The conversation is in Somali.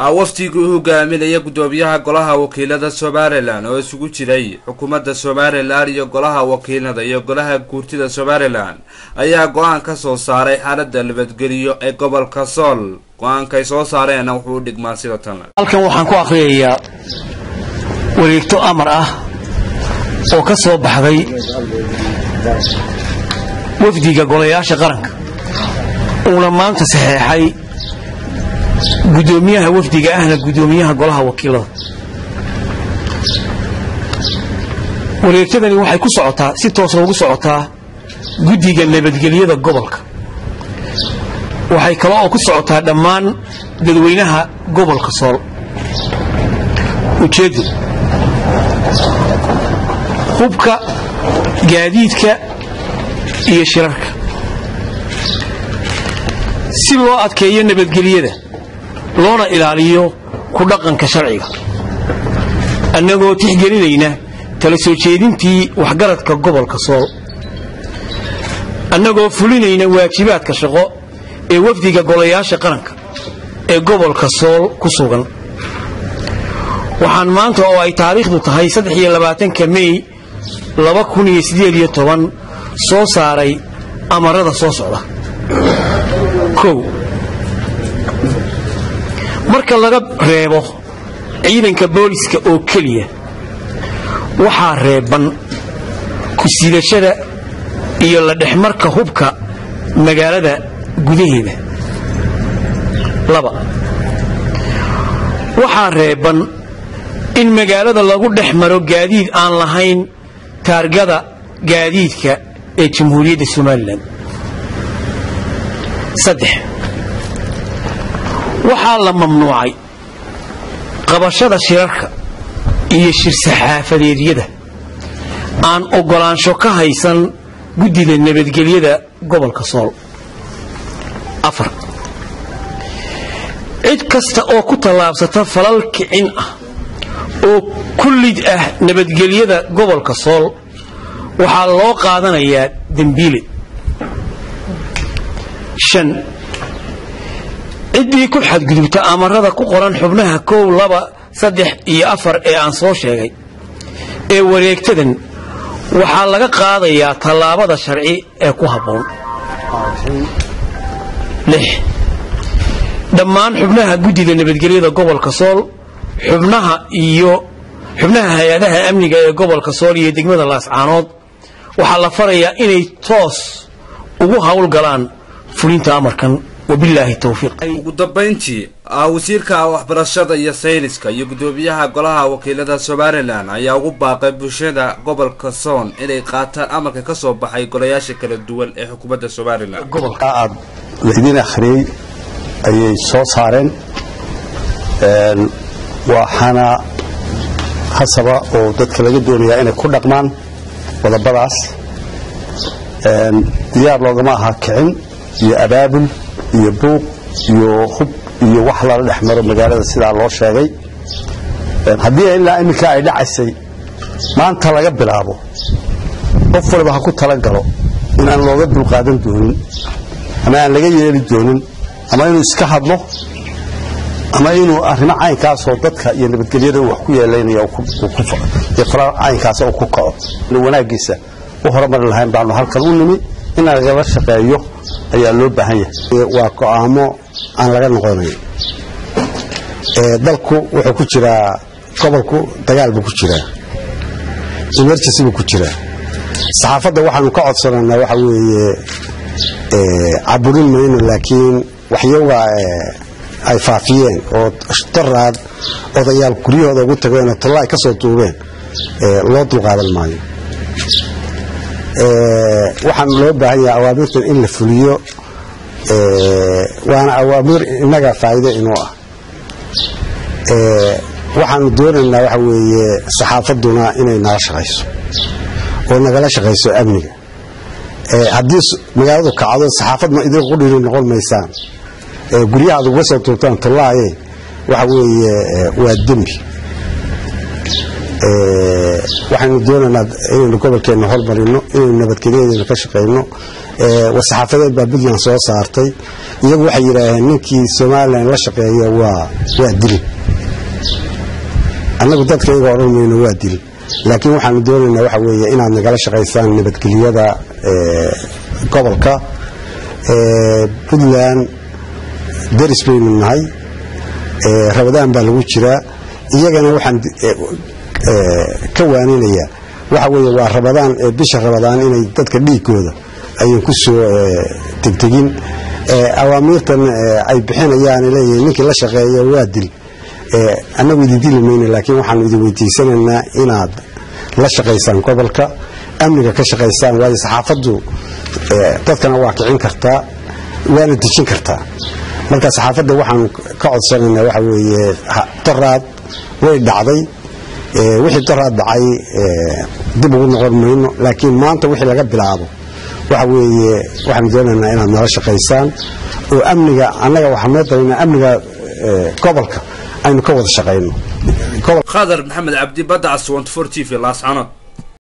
wafdigii u hogaaminaya gudoomiyaha golaha wakiilada somalilan oo isugu jiray xukuumadda somalilan iyo golaha wakiilada iyo golaha guurtida somalilan ayaa go-aan ka soo saaray xaalada nabadgeliyo ee gobolka sool go-aankay soo saareenna wuxuu u dhigmaa sida tan halkan waxaan ku akhriyayaa wareegto amar ah oo ka soo baxday wafdiga golayaasha qaranka uuna maanta saxeexay gudoomiyaha wafdiga ahna gudoomiyaha golaha wakiilada wareegtadani waxay ku socotaa si toos loogu socotaa guddiga nabadgelyada gobolka waxay kale oo ku socotaa dhammaan dadweynaha gobolka sool ujeeddu hubka gaadiidka iyo shirarka si loo adkeeyo nabadgelyada loona ilaaliyo ku dhaqanka sharciga annagoo tixgelinayna tala soo jeedintii waxgaradka gobolka sool annagoo fulinayna waajibaadka shaqo ee wafdiga golayaasha qaranka ee gobolka sool ku sugan waxaan maanta oo ay taariikhdu tahay ka mey soo saaray amarada soo socda o marka laga reebo ciidanka booliska oo keliya waxaa reeban ku sidashada iyo la dhexmarka hubka magaalada gudaheeda laba waxaa reeban in magaalada lagu dhex maro gaadiid aan lahayn taargada gaadiidka ee jamhuuriyadda somalilan saddex waxaa la mamnuucay qabashada shirarka iyo shir-saxaafadeedyada aan oggolaansho ka haysan guddida nabadgelyada gobolka sool afar cid kasta oo ku tallaabsata falal kicin ah oo ku lid ah nabadgelyada gobolka sool waxaa loo qaadanayaa dembiile shan ciddii ku xadgudubta amarada ku qoran xubnaha kow laba saddex iyo afar ee aan soo sheegay ee wareegtadan waxaa laga qaadayaa tallaabada sharci ee ku habboon lix dhammaan xubnaha guddida nabadgelyada gobolka sool xubnaha iyo xubnaha hay-adaha amniga ee gobolka sool iyo degmada laascaanood waxaa la farayaa inay toos ugu howlgalaan fulinta amarkan wabilaahi towfiiq ugu dambayntii wasiirka waxbarashada iyo sayniska iyo gudoomiyaha golaha wakiilada somalilan ayaa ugu baaqay bulshada gobolka soon inay qaataan amarka ka soo baxay golayaasha kala duwan ee xukuumadda somalilan gobolka aad laydin akhriyey ayay soo saareen waxaana hasaba oo dadka laga doonayaa inay ku dhaqmaan qodobadaas diyaar loogama aha kicin iyo abaabul iyo buuq iyo hub iyo wax lala dhex maro magaalada sidaa loo sheegay haddii ilaa iminka ay dhacaysay maanta laga bilaabo qof waliba ha ku talagalo inaan looga dulqaadan doonin ama aan laga yeeli doonin ama inuu iska hadlo ama inuu arrimo caynkaasoo dadka iyo nabadgelyada wax ku yeelaynaya caynkaas uu ku kaco wanaaggiisa u horumari lahayn baanu halkan u nimi in lagala shaqeeyo ayaa loo baahan yahay waa go'aamo aan laga noqonayn dalku wuxuu ku jiraa gobolku dagaal buu ku jiraa emergency buu ku jiraa saxaafadda waxaanu ka codsanaynaa waxa weeye caburin mayno laakiin waxyaga ay faafiyeen oo daraad odayaal guryahooda ugu tageenoo talla ay ka soo duubeen loo dulqaadan maayo waxaana loo baahan yahay awaamirtan in la fuliyo waana awaamir innaga faa'iido inuu ah waxaanu doonaynaa waxa weeye saxaafadduna inay nala shaqayso oo nagala shaqayso amniga haddii magaaladu kacdo saxaafadna idinku dhiri noqon maysaan guryahaad uga soo tuurtaan tallaaye waxa weeye waa dembi waxaynu doonaynaa inaynu gobolkeenna hormarino inaynu nabadgelyadeena ka shaqayno war-saxaafadeed baa puntland soo saartay iyagu waxay yidhaaheen ninkii somalilan la shaqeeya waa waa dilin annagu dadka iyaga odhan mayno waa dilin laakiin waxaanu doonaynaa waxa weeye inaad nagala shaqaysaan nabadgelyada gobolka puntland deris baynu nahay rabadaan baa lagu jiraa iyagana waxaan ka waaninayaa waxa weeye waa rabadaan bisha rabadaan inay dadka dhiigooda ayan ku soo tegtegin awaamiirtan ay bixinayaan leeyahay ninkii la shaqeeya waa dil annagu idin dili mayno laakiin waxaanu idin weydiisanaynaa inaad la shaqaysaan gobolka amniga ka shaqaysaan waayo saxaafaddu dadkana waa kicin kartaa waana dejin kartaa marka saxaafadda waxaanu ka codsanaynaa waxa weeye doraad way dhacday wixii doraad dhacay dib ugu noqon mayno laakiin maanta wixii laga bilaabo waxa weeye waxaanu doonaynaa inaad nala shaqaysaan oo amniga annaga waxaan noo dabaynaa amniga gobolka aynu ka wada shaqayno khadar maxamed cabdi badda caswant for t v laascanood